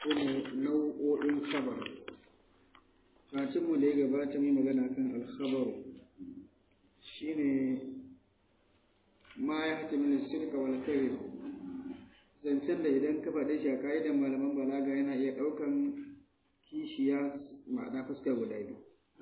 su ne nau'o'in khabar mu da ya gabata mai magana kan alkhabaru shine ma ya hata min sirka wal kadhib zancen da idan ka faɗe shi a ka'idar malaman balaga yana iya ɗaukan kishiya ma'ana fuska guda biyu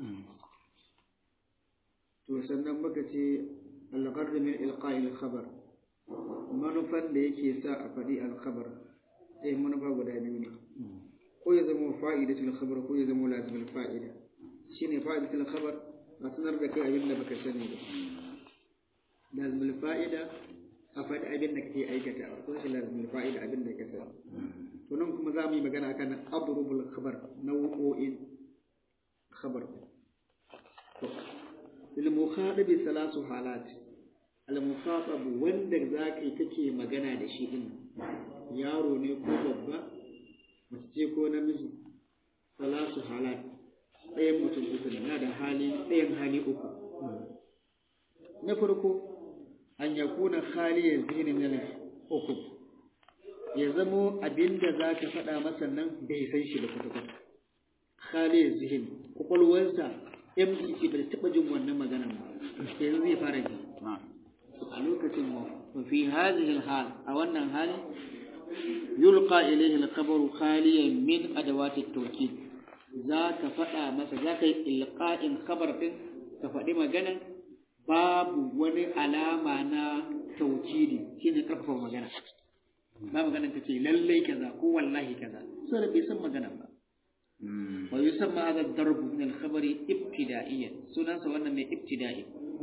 to sannan muka ce algharr min ilqa'il khabar manufan da yake sa a faɗi alkhabar ɗaya manufa guda biyu ne ko ya zama fa'idatul khabar ko ya zama lazimul fa'ida shine fa'idatul khabar a sanar da kai abin da baka sani ba lazimul fa'ida a faɗi abin da kake aikata ko shi lazimul fa'ida abin da ka sani to nan kuma za mu yi magana akan adrubul khabar nau'o'in khabar to lil mukhatabi thalasu halat al mukhatab wanda zaka yi kake magana da shi din yaro ne ko babba mace ce ko namiji salasu halat ɗayan mutum uku na da hali ɗayan hali uku na farko an ya kuna haliyar zini min uku ya zamo abinda za ka faɗa masa nan bai san shi da kwata-kwata haliyar zihin kwakwalwarsa empty ce bai taɓa jin wannan maganan ba yanzu zai fara ji a lokacin mu fi hazihi hal a wannan hali يلقى إليه الخبر خاليا من أدوات التوكيد ذاك فدا masa zaka yi ilqa'in khabar din ka faɗi magana babu wani alama na taukidi shine karfafa magana ba magana ka ce lallai kaza ko wallahi kaza sai bai san magana ba wa yusamma hadha ad-darb min al-khabari ibtida'iyyan sunansa wannan mai ibtida'i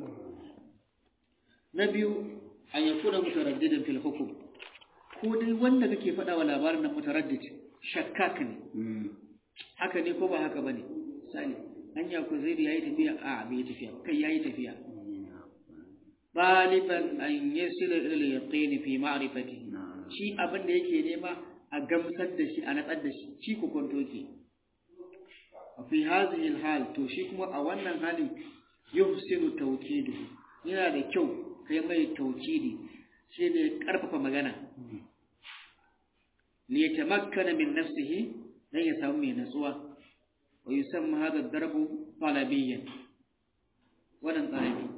na biyu an yakuna mutaraddidan fil hukm ko dai wanda kake faɗa wa labarin nan mutaraddid shakkak ne haka ne ko ba haka bane misali hanya ko zai yayi tafiya a bai tafiya kai yayi tafiya baliban an yasila ila al-yaqin fi ma'rifati shi abin da yake nema a gamsar da shi a natsar da shi shi ku kwanto ke fi hadhihi al-hal to shi kuma a wannan hali yuhsinu tawkidu yana da kyau kai mai tawkidi shi ne ƙarfafa magana li yatamakkana min nafsihi dan ya samu mai natsuwa wa yusamma hadha ad-darbu talabiyyan wannan talabi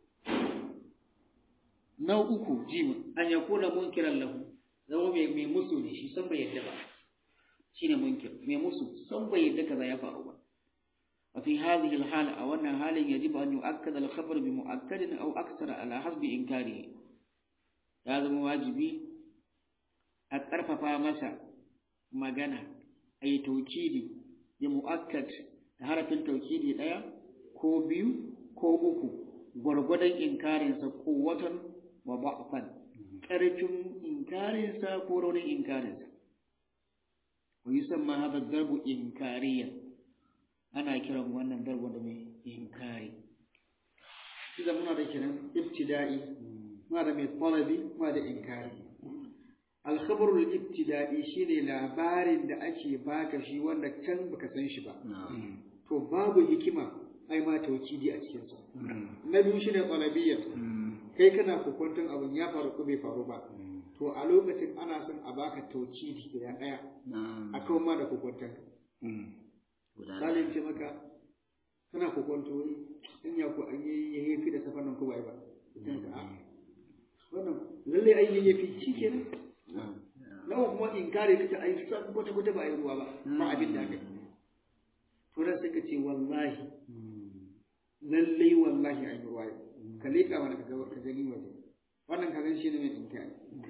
na uku jima an yakuna munkiran lahu zama mai mai musu ne shi san bai yadda ba shine munkir mai musu san bai yadda kaza ya faru ba وفي هذه الحالة أو أن حال يجب أن يؤكد الخبر بمؤكد أو أكثر على حسب إنكاره ya zama wajibi a ƙarfafa masa magana a yi taukidi ya mu'akkad da harafin taukidi ɗaya ko biyu ko uku gwargwadon inkarinsa ko watan wa ba'fan ƙarfin inkarinsa ko raunin inkarinsa wa yi san ma haɗa darbu inkariyan ana kiran wannan darbu da mai inkari shi muna da kiran ibtida'i ma da mai talabi ma da inkari alkhabarul ibtida'i shine labarin da ake baka shi wanda can baka san shi ba to babu hikima ai ma tawkidi a cikin sa na biyu shine talabiyya kai kana kokonton abun ya faru ko bai faru ba to a lokacin ana son a baka tawkidi guda daya akan ma da kokonton Salim ce maka kana kokonto in ya ku an yi yafi da safanan ko bai ba wannan lalle ai yayi fi shi kenan nawa kuma in kare kace ai san kwata kwata ba ai ruwa ba ba abin da aka to dan sai kace wallahi lalle wallahi ai ruwa ka leka mana ka ka gani waje wannan ka gan shi ne mai inkari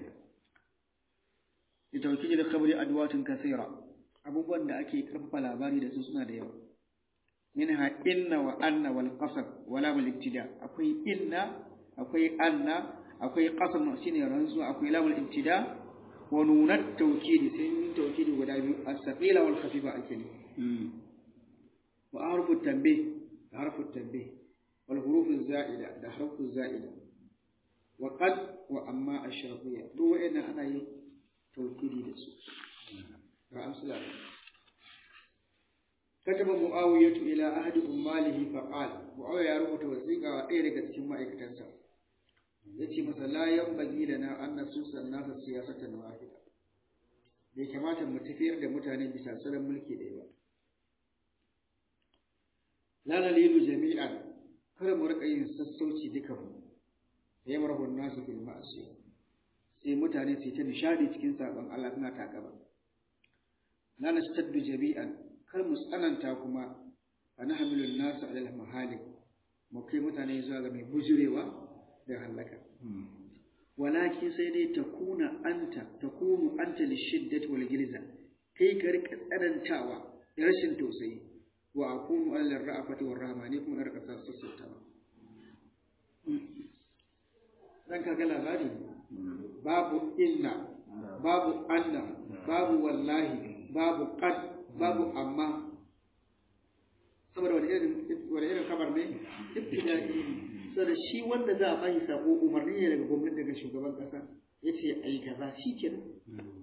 ita wakili da khabari adwatun kaseera abubuwan da ake karfafa labari da su suna da yawa minha inna wa anna wal qasab wala bil ibtida akwai inna akwai anna akwai qasam shine rantsu akwai lamul ibtida wa nunat tawkid sai tawkid guda biyu as-saqila wal khafifa ake ne wa harfu tanbih da harfu tanbih wal huruf az-za'ida da harfu az-za'ida wa qad wa amma ash-shartiyya duk wa'annan ana yin tawkidi da su ga amsala كتب معاوية إلى أحد أماله فقال معاوية يربط وثيقة وإيرك cikin ma'aikatansa yace masa la yanbaghi lana an nasusa an-nasa siyasatan wahida bai kamata mu tafiyar da mutane bisa salon mulki ɗaya ba la nalilu jami'an kada mu rika yin sassauci dukan mu ya marhun nasu fil ma'asi sai mutane su ta nishadi cikin sabon Allah suna takaba la nastaddu jami'an kar mu tsananta kuma fa nahmilu nasu ala al-mahalik mu kai mutane zuwa ga mai bujurewa da halaka walakin sai dai takuna anta takunu anta lishiddati wal gilza kai ka rika tsanantawa da rashin tausayi wa akunu alal ra'afati war rahmani kuma rika sassautawa dan kaga labari babu inna babu anna babu wallahi babu qad babu amma saboda wani irin wani irin kabar ne ibtida'i saboda shi wanda za a bashi sako umarni ne daga gwamnati daga shugaban kasa yace ayi kaza shikenan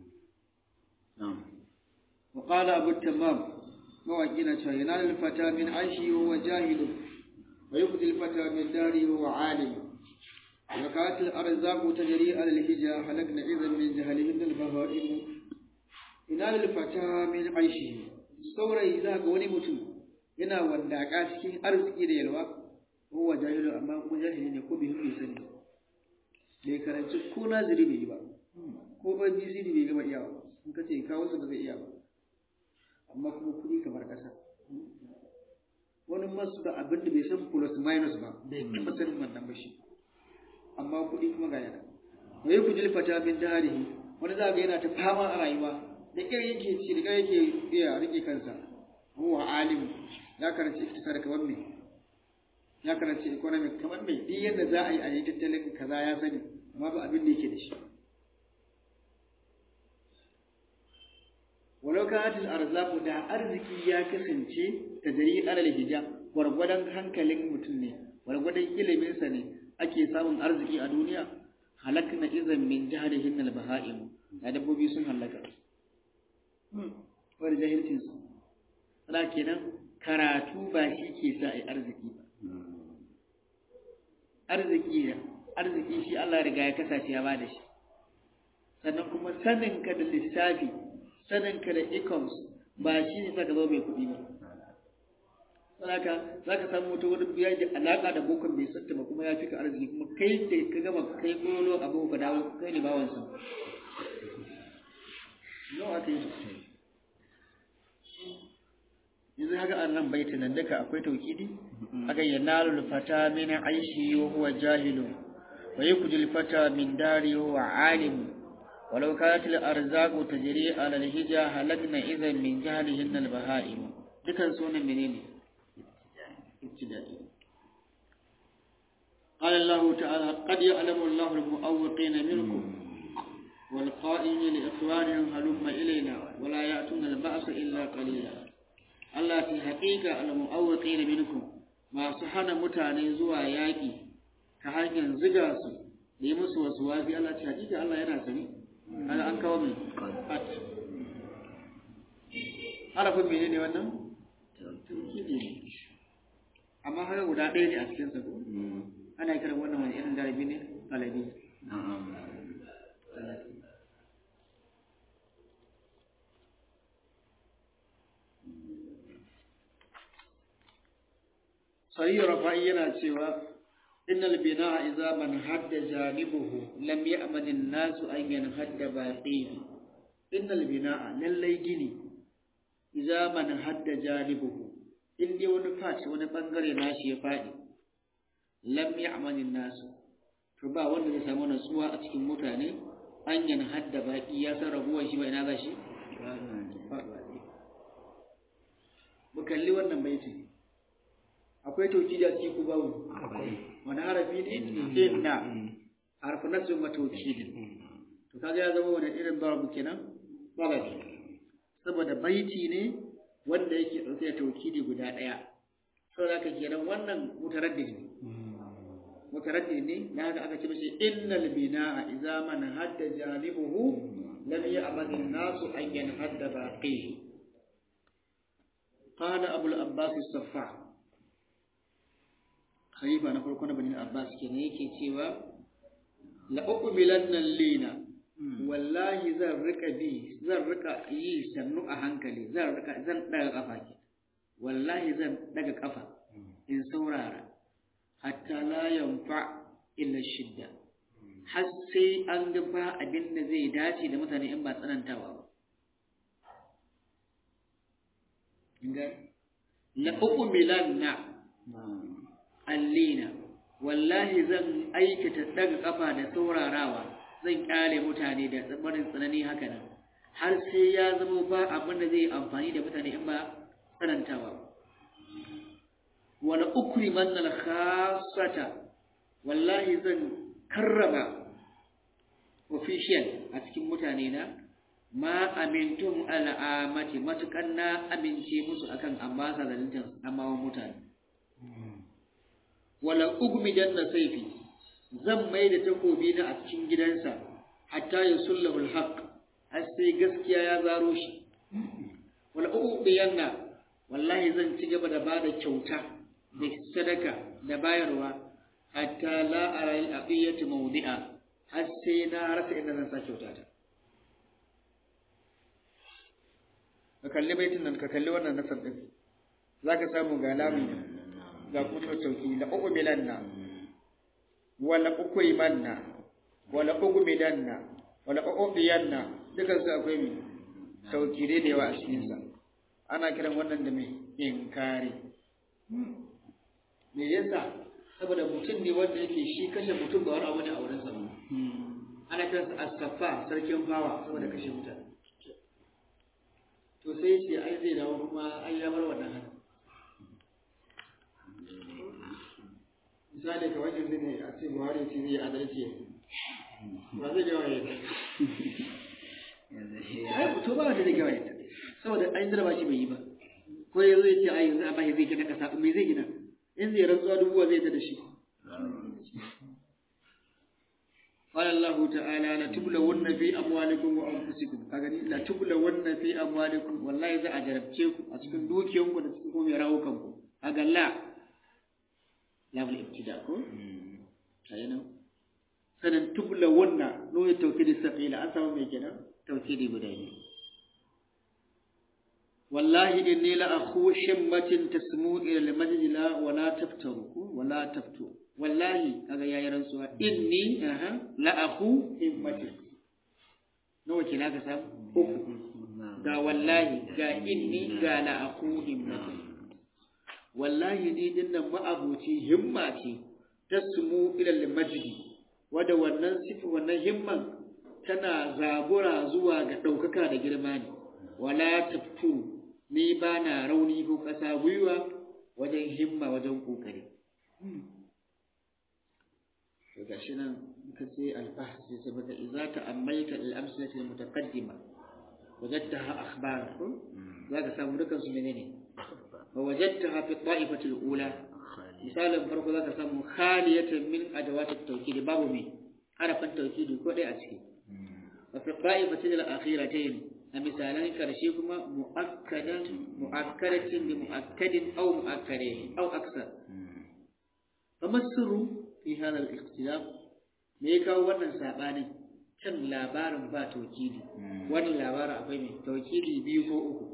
wa qala abu tamam mawaki na cewa yana alfata min aishi wa jahilu wa yubdi alfata min dari wa alim wa kat al-arzaq tajri ala al-hija halakna idan min jahalihim al-bahaim ina alfata min aishi saurayi za ga wani mutum yana wandaka cikin arziki da yalwa huwa jahilu amma kuma jahili ne ko bihin bai sani bai karanci ko naziri bai yi ba ko ba BCD bai gama iyawa ba in ka ce kawo su ba zai iya ba amma kuma kuɗi kamar ƙasa wani masu da abin da bai san plus minus ba bai taɓa sanin wannan ba shi amma kuɗi kuma ga yana wai ku jilfata min darihi wani za ga yana ta fama a rayuwa da irin yake ci da yake iya rike kansa huwa alim ya karanci iktisar kamar me ya karanci economic kamar me duk yadda za a yi a yi tattalin kaza ya sani amma ba abin da yake da shi walau kanat al-arzaqu da arziki ya kasance ta jari alal hija gwargwadon hankalin mutum ne gwargwadon ilimin sa ne ake samun arziki a duniya halakna izan min jahrihin al-baha'im da dabbobi sun halaka wani jahilcin su ala kenan karatu ba shi ke sa ai arziki ba arziki arziki shi Allah ya riga ya kasashe ya bada shi sannan kuma sanin ka da lissafi saninka da incomes ba shi ne saka zo mai kuɗi ba saboda za ka samu mutum wani biya da alaƙa da bokon bai santa ba kuma ya fi ka arziki kuma kai da ka gama kai kolo abu ka dawo kai ne bawansa nawa aka yi yanzu haka an nan baitin nan duka akwai taukidi aka yi nalul fata min aishi wa huwa jahilu wa yukjil fata min dari wa alimu ولو كانت الأرزاق تجري على الهجا هلكنا إذا من جهلهن البهائم دكان سونا منين ابتدائي قال الله تعالى قد يعلم الله المؤوقين منكم والقائمين لإخوانهم هلم إلينا ولا يأتون البأس إلا قليلا الله في حقيقة المؤوقين منكم ما سحنا متعني زوا ياكي كهانيا زغاسو ليمس وسوافي الله في حقيقة الله ينا سمي kaga an kawo mai at harafin mene ne wannan taukidi ne amma haka guda ɗaya ne a cikin sa ko ana kiran wannan wani irin galibi ne galibi Sayi Rafa'i yana cewa إن البناء إذا من حد جانبه لم يأمن الناس أن ينهد باقيه إن البناء للي جني إذا من حد جانبه إن دي ونفات ونبنغر ناشي يفادي لم يأمن الناس فبا wanda zai samu natsuwa a cikin mutane an yan hadda baki ya san rabuwar shi ba ina za shi mu kalli wannan baiti akwai tauki a cikin ku babu wani harafi ne inna harfi nasu ma taukidin to kaga ya zama wani irin darabu kenan darabi saboda baiti ne wanda yake dauke da taukidi guda daya saboda haka kenan wannan mutaraddid ne mutaraddid ne na haka aka ce mishi innal binaa idza man hadda janibuhu lam ya'man an-nasu an yanhadda baqihi قال أبو الأباس الصفاح khalifa na farko na Bani Abbas kenan yake cewa la uqbilanna lina wallahi zan rika bi zan rika yi sannu a hankali zan rika zan daga kafa ke wallahi zan daga kafa in saurara hatta la yanfa illa shidda har sai an ga ba abin da zai dace da mutane in ba tsanantawa ba la uqmilanna allina wallahi zan aikata daga kafa da saurarawa zan kyale mutane da tsabarin tsanani haka nan har sai ya zama ba abin da zai amfani da mutane in ba tsanantawa wala ukriman al khassata wallahi zan karrama official a cikin mutane na ma amintum al'amati matukan na amince musu akan ambasa zalintan amawan mutane wala ugmidan na saifi zan mai da takobi na a cikin gidansa hatta ya sullahu alhaq har sai gaskiya ya zaro shi wala ubiyanna wallahi zan ci gaba da bada kyauta da sadaka da bayarwa hatta la ara al-aqiyatu mawdi'a har sai na rasa inda zan sa kyauta ta ka kalli baitin nan ka kalli wannan nasar din zaka samu ga lamu ga kuma tauki la ubilanna wala ukrimanna wala ugmidanna wala ubiyanna dukan su akwai mi tauki da yawa a cikin sa ana kiran wannan da mai inkari me yasa saboda mutum ne wanda yake shi kashe mutum ga wani abu ne a wurin sa ana kiransa as-saffa sarkin fawa saboda kashe mutane to sai ce ai zai dawo kuma ai ya bar wannan haka misali ka wajen ne a ce buhari ce zai adalci ba zai gawa ya ai to ba wanda zai gawa ya saboda an zarba shi bai yi ba ko ya zo ya ce ai yanzu a bashi zai gina kasa me zai gina in zai rantsuwa dubuwa zai ta da shi قال الله تعالى لتبلون في أموالكم وأنفسكم كأني لتبلون في أموالكم والله إذا أجربتكم أسكن دوكيهم ونسكم يراوكم أقال لا لا بالابتداء كأنه sanan tubla wannan noye taukidi saqila an samu mai kenan taukidi guda biyu wallahi inni la akhu shimmatin tasmu ila al-majdi la wala taftaru wala taftu wallahi kaga yayi rantsuwa inni aha la akhu himmatin nawa kina ka samu uku ga wallahi ga inni ga la akhu himmatin wallahi ni dinnan ma'abuci himma ce tasmu ila al-majdi wanda wannan sifi wannan himman tana zabura zuwa ga ɗaukaka da girma ne wala taftu ni ba na rauni ko ƙasa gwiwa wajen himma wajen ƙoƙari to gashi nan ka ce albahs sai sai baka idza ta'ammalta al-amsalati al-mutaqaddima wajadtaha akhbar zaka samu dukan su menene wa wajadtaha fi ta'ifati al-ula misalin farko zaka samu khaliyatan min adawat at-tawkid babu me harafin tawkid ko dai a ciki wa fi ta'ifati al-akhiratayn a misalan karshe kuma mu'akkadan mu'akkadatin bi mu'akkadin aw mu'akkadain aw aksar kamar sirru fi hada al-ikhtilaf me ya kawo wannan sabanin kan labarin ba tawkidi wannan labarin akwai mai tawkidi biyu ko uku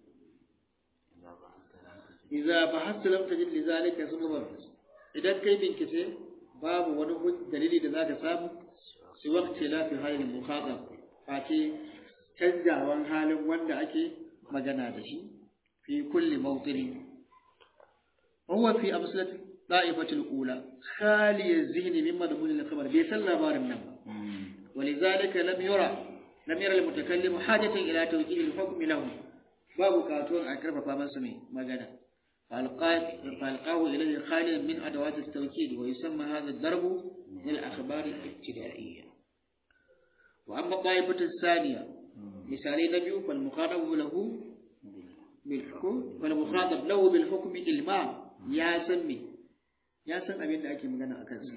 idza bahasta lam tajid li zalika sabab idan kai bincike babu wani dalili da zaka samu su waqti la fi halin mukhatab fati canjawan halin wanda ake magana da shi fi kulli mawtinin huwa fi amsalat da'ifatul ula khali az-zihni mimma dhamul al-khabar bi san labarin nan ولذلك لم يرى لم يرى المتكلم حاجة إلى توجيه الحكم له باب كاتون أكرف فمن سمي مجانا فألقاه إليه خاليا من أدوات التوكيد ويسمى هذا الضرب من الأخبار الابتدائية وأما الطائفة الثانية مثالي نبي فالمخاطب له بالحكم فالمخاطب له بالحكم إلمام يا سمي يا سم أبين أكي مغانا أكنس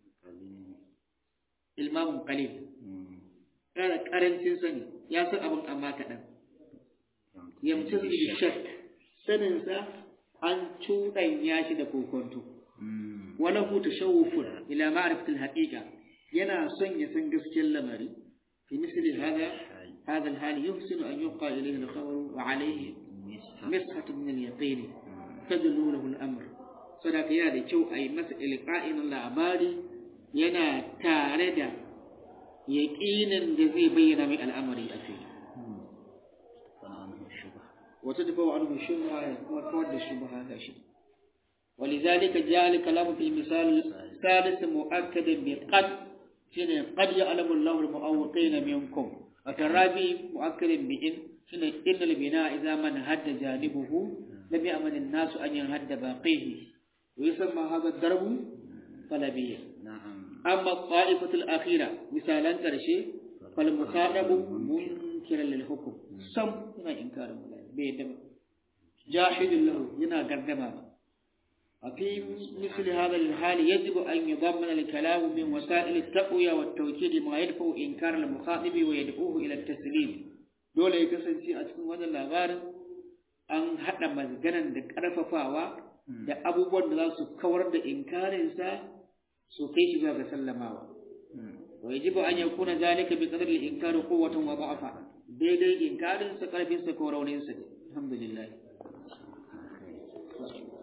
إلمام قليل كان كارنسين سني يا سم أبن أما كدن يمتز بالشك سننسى an cuɗanya shi da kokonto wani hutu shawufun ila ma'arifatul haƙiƙa yana son ya san gaskiyar lamari في مثل هذا هذا الحال يحسن أن يلقى إليه الخبر وعليه مسحة من اليقين تدل له الأمر صدق يا da kyau a yi masa ilƙa'in labari yana tare da yaƙinin da zai bayyana mai al'amari a fili wata tafa wa anhu shubha ya kuma kawar da shubha ga shi ولذلك جاء الكلام في المثال السادس مؤكدا بقد شنو قد يعلم الله المؤوقين منكم وترابي مؤكدا بإن شنو إن البناء إذا من هد جانبه لم يأمن الناس أن ينهد باقيه ويسمى هذا الضرب طلبيا نعم أما الطائفة الأخيرة مثالا كرشي فالمخاطب منكرا للحكم سم هنا إنكار بيدم جاحد له هنا قدما وفي مثل هذا الحال يجب أن يضمن الكلام من وسائل التقوية والتوكيد ما يدفع إنكار المخاطب ويدعوه إلى التسليم دولة يكسنسي أتكون هذا اللغار أن حتى مزجنا دكارففاوا da abubuwan da za su kawar da inkarinsa su kai shi zuwa ga sallamawa wa yajibu an yakuna zalika bi qadri al-inkari quwwatan wa da'fa daidai inkarin sa karfin sa ko raunin sa alhamdulillah